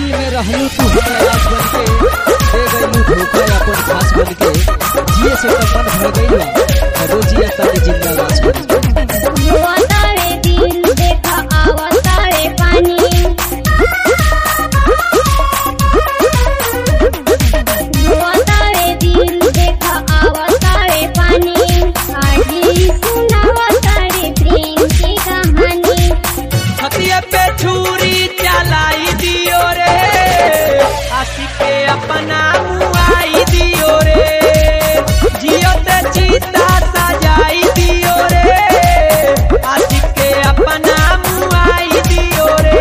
दिल में रहलू तू हमारा बन के दे गईलू धोखा अपन खास बन के जिए से तो मन भर गई बा रोजिया तारे जिंदाबाद बन के रोतावे दिल देखा आवतावे पानी रोतावे दिल देखा आवतावे पानी आजी सुनावतावे प्रेम की कहानी हथिया पे छुरी चलाई दियो रे आशिक के अपना मुआई दियो रे जियो ते चीता सजाई दियो रे आशिक के अपना मुआई दियो रे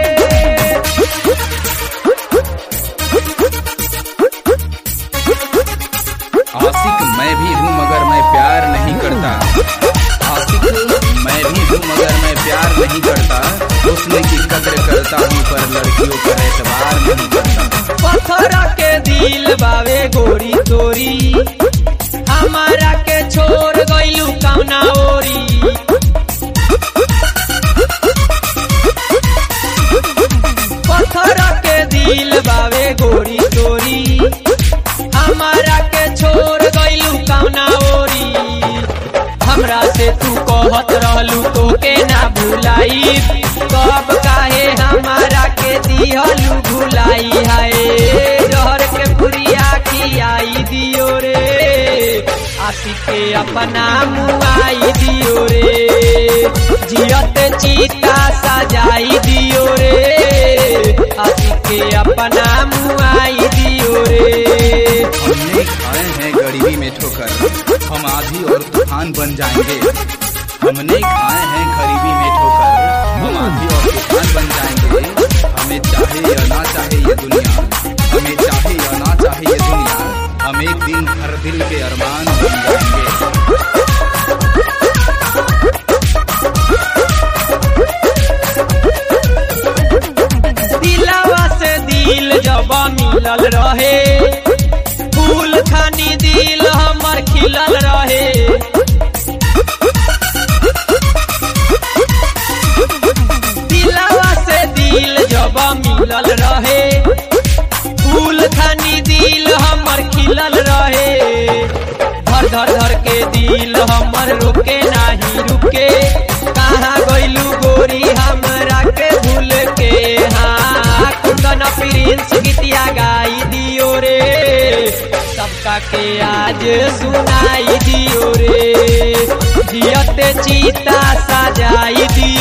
आशिक मैं भी हूँ मगर मैं प्यार नहीं करता आशिक मैं भी हूँ मगर मैं प्यार नहीं करता उसने की कदर करता हूँ पर लड़कियों पर एतबार नहीं करता पत्थर के दिल बावे गोरी तोरी हमारा के छोड़ गइलू कौना ओरी पत्थर के दिल बावे गोरी तोरी हमारा के छोड़ गइलू कौना ओरी हमरा से तू कहत रहलू तो के ना भुलाई कब काहे हमारा के दिहलू भुलाई हाय डर के पुरिया खियाई दियो रे आशिक के अपना मुआई दियो रे जियत चीता सजाई दियो रे आशिक के अपना मुआई दियो रे हमने खाए हैं गरीबी में ठोकर हम आधी और तूफान बन जाएंगे हमने खाए हैं गरीबी में ठोकर हम आधी और तूफान बन जाएंगे हमें चाहे या ना चाहे ये दुनिया हमें चाहे या ना चाहे ये दुनिया हम एक दिन हर दिल के अरमान बन जाएंगे दिलवा से दिल जब मिलल रहे फूल खानी दिल हमर खिलल रहे दिलवा से दिल जब मिलल रहे फूल खानी दिल हमर खिलल रहे धर धर धर के दिल हमर रुके नाही रुके कहाँ गइलू गोरी हमरा के भूल के हाँ कुंदन प्रिंस गीतिया गाई दियो रे सबका के आज सुनाई दियो रे जियत चीता सजाई दियो